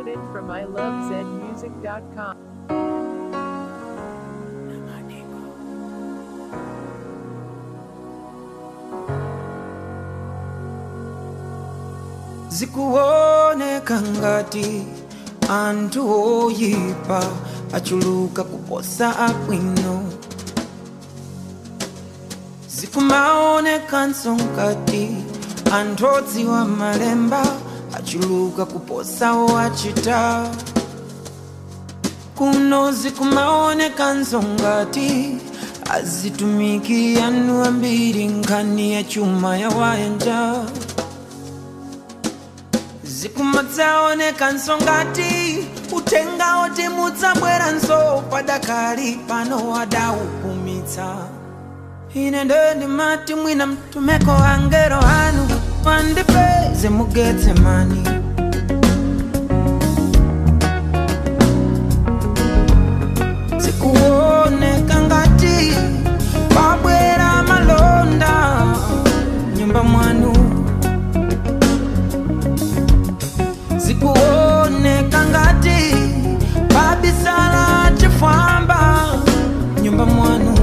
Downloaded from ilovezmusic.com. zikuoneka ngati anthu oyipa achuluka kuposa abwino zikumaonekanso ngati anthu odziwa malemba achuluka kuposa owachita kuno zikumaonekanso ngati azitumiki anu ambiri nkhani ya chuma ya wayanja zikumadzaonekanso ngati uthenga oti mudzabweranso padakali pano wadaupumitsa ine ndo ndimati mwina mtumeko angelo anu wandipeze mugetse mani zikuoneka ngati pabwera malonda nyumba mwanu zikuoneka ngati pabisala chifwamba nyumba mwanu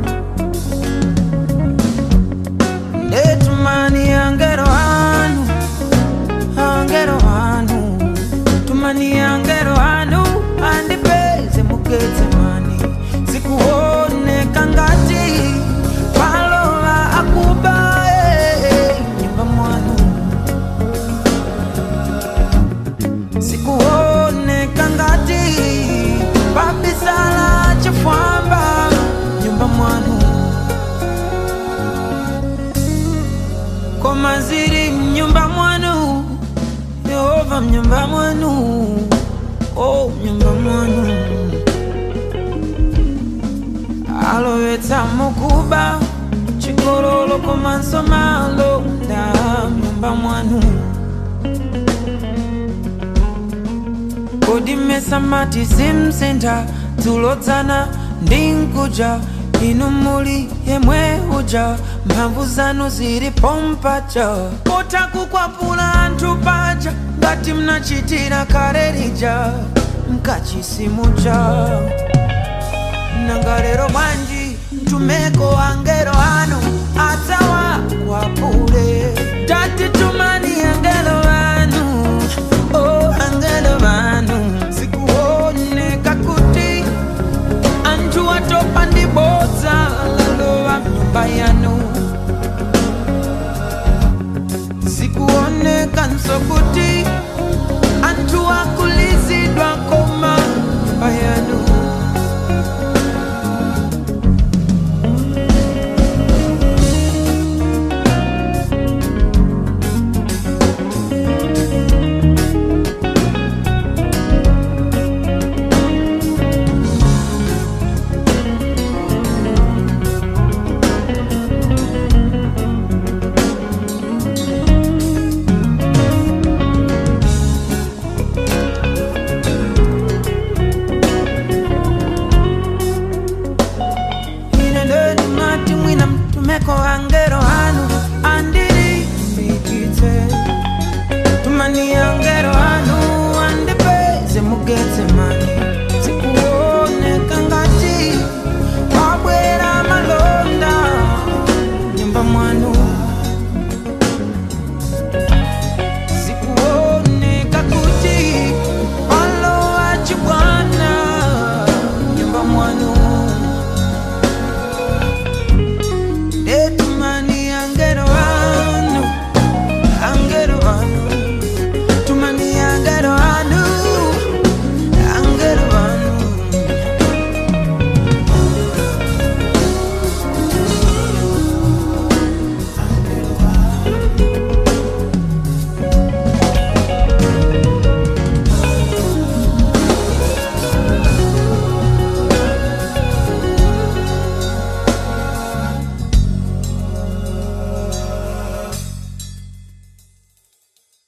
ndetumani angelo anu angelo anu tumani angelo anu andipeze mugetse mani zikuoneka ngati palola akuba eh, nyumba mwanu zikuoneka ngati pabisala chifwamba nyumba mwanu koma ziri mnyumba mwanu yehova mnyumba mwanu o mnyumba mwanu alowetsa mukuba chikololo komanso malonda mnyumba mwanu kodi mmesamati simsintha dzulodzana ndi nkuja inu muli yemwe uja mphamvu zanu zili pompaja potha kukwapula anthu paja ngati mnachitira kale lija mkachisimuja nanga lero bwanji mtumeko angelo anu adzawakwapule tati tumani angelo anu oh angelo anu zikuoneka kuti anthu atopa ndi bodza lalowa mnyumba yanu zikuoneka nso kuti